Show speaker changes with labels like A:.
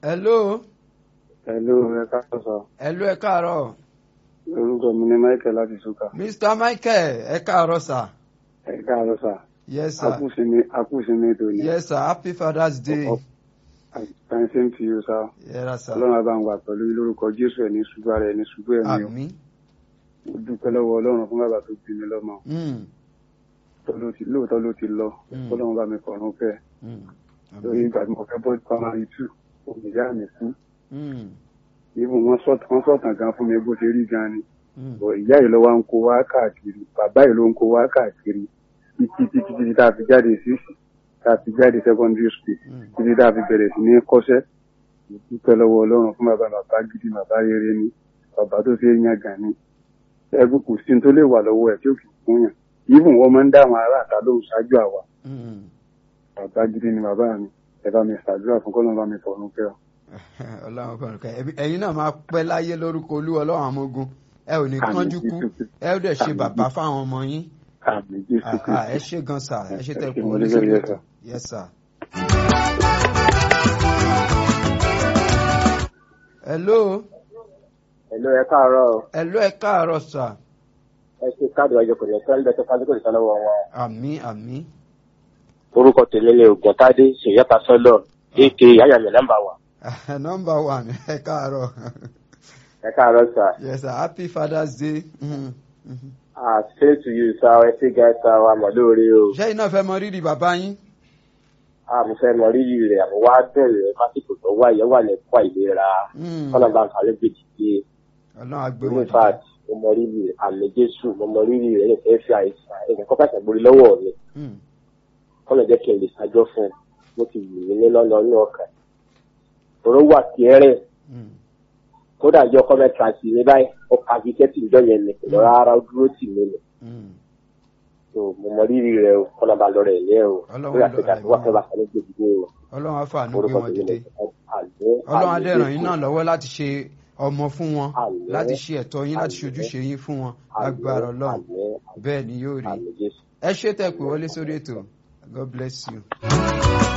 A: hello
B: Hello, ẹ káàárọ̀ sọ.
A: hello ẹ káàárọ̀
B: Orúkọ mi ni Michael láti Ṣúkà.
A: mr michael ẹ káàárọ̀ sà
B: Ẹ káàárọ̀ sà.
A: yes sir
B: Akúsinmi Akúsinmi tòní.
A: yes sir happy father's day
B: Time same to you sir.
A: yes sir
B: Ọlọ́run àbá ń wà pẹ̀lú yín lórúkọ Jésù ẹ̀ ní ṣubú ara ẹ̀ ní ṣubú ẹ̀mí o.
A: àmín
B: Mo dúpẹ́ lọ́wọ́ Ọlọ́run fún bàbá tó bí mi lọ́mọ.
A: Mm,
B: Tó ló ti- Lóòótọ́ ló ti lọ.
A: Mm.
B: Ọlọ́run bá mi fọ̀run fẹ́.
A: mm,
B: Lórí ìgbà tí mo fẹ́ bọ́ primary two, òmìnira mi kú.
A: mm,
B: Ibùn wọn sọ̀tàn gan fún mi bó ṣe rí gan ni.
A: mm.
B: bọ̀ ìyá yìí ló wá ń kó wá káàkiri bàbá yìí ló ń kó wá káàkiri títí títí títí tá a fi jáde sí tá a fi jáde secondary school
A: Mm.
B: títí tá a fi bẹ̀rẹ̀ sí ní kọ́ṣẹ́ Mo dúpẹ́ lọ́wọ́ ọlọ́run fún bàbá bàbá gidi bàbá rere ni bàbá tó ṣe é yan gàn ni ẹgbẹ́ kò sí tó lè wà lọ́wọ́ ẹ̀ tí ó kì í fún yàn ìbùn wọn máa ń dá àwọn ará àta lóhùn ṣáájú àwa
A: Mm.
B: bàbá gidi ni bàbá mi ẹ bá mi ṣàdúrà fún kọ́lọ́n bá mi fọ̀run kẹ́ ọ.
A: ọlọ́run fọ̀rọ̀ kẹ́ ẹ̀mí- ẹ̀yin náà máa pẹ́ láyé lórúkọ olúwa ọlọ́run àwọn ogun ẹ ò ní
B: Àmín
A: kánjú kú
B: Jésù.
A: ẹ ó dẹ̀ ṣe
B: Àmín
A: bàbá
B: Jésù.
A: fáwọn ọmọ yín
B: àmì jésù
A: Ah, ah, ẹ
B: kristu
A: ṣe gan sa ẹ ṣe
B: Ẹ
A: tẹ
B: ṣé,
A: kú
B: mo
A: wọlé
B: dúpẹ́,
A: sórí
B: yes,
A: ètò
B: sir.
A: yes sir. hello
C: Hello, ẹ káàárọ̀
A: hello ẹ káàárọ̀ sà
C: ẹ ṣe káàdì ọjọ́ kò ní ẹ̀ka ń bẹ̀tẹ̀ fásitì kò ní sálọ́wọ́ wọn.
A: àmì àmì
C: orúkọ tèmi ni ògùntàdé ṣèyíta sọlọ ak yáyàmì nọ́mbà wa.
A: number one ẹ káàárọ̀
C: ẹ káàárọ̀ sà
A: yes sir happy father's day. Mhm, mhm.
C: ah say to you sir ẹ ṣe gẹ́ta wa mọ̀ lóore o.
A: ṣé iná fẹ́ mọ rírì bàbá yín.
C: ah mo fẹ́ mọ rírì rẹ̀ àmọ́ wá bẹ̀rẹ̀ lásìkò tó wá ìyẹn wà lẹ́kọ́ àìlera
A: Mm.
C: kọ́nà bá ń kàlẹ́ gbèdì pé
A: ọlọ́run á gbé
C: in
A: wọn dìde.
C: fact mo mọ rírì rẹ̀ àmì jésù mo mọ rírì rẹ̀ ẹ̀ fẹ́ fi àìsàn ẹ̀ kọ́ pàṣẹ borí lọ́wọ́ mi
A: Mm.
C: kọ́nà jẹ́ kí n lè ṣàjọ fún un mo ti wù mí nínú ọ̀nà ọkàn òró wà kẹ́rẹ́
A: Mm.
C: kódà jọ kọ́mẹ́tà sí mi báyìí ó ka fi kẹ́tì ìjọ yẹn ni kò rárá ó dúró tì mí ni
A: Mm.
C: so mo mọ rírì rẹ o kọ́nà bá lọ rẹ̀ ilé o
A: Ọlọ́run
C: lórí
A: lọ
C: àtẹ̀jà tó
A: rẹ̀
C: wà
A: mọ́.
C: fẹ́ bá sáré gbé dìde o
A: ọlọ́run á fàánú gbé
C: orúkọ
A: wọn
C: tèmi
A: dìde.
C: ni àlẹ́
A: ọlọ́run á dẹ̀ ràn yín náà lọ́wọ́ láti ṣe ọmọ fún wọn
C: Àmín.
A: láti ṣe ẹ̀tọ́ yín láti
C: Àmín.
A: ṣojúṣe yín fún wọn agbára ọlọ́run bẹ́ẹ̀ ni yóò rí
C: àmì jésù.
A: ẹ ṣé tẹ́ pé wọlé sórí ètò god bless you.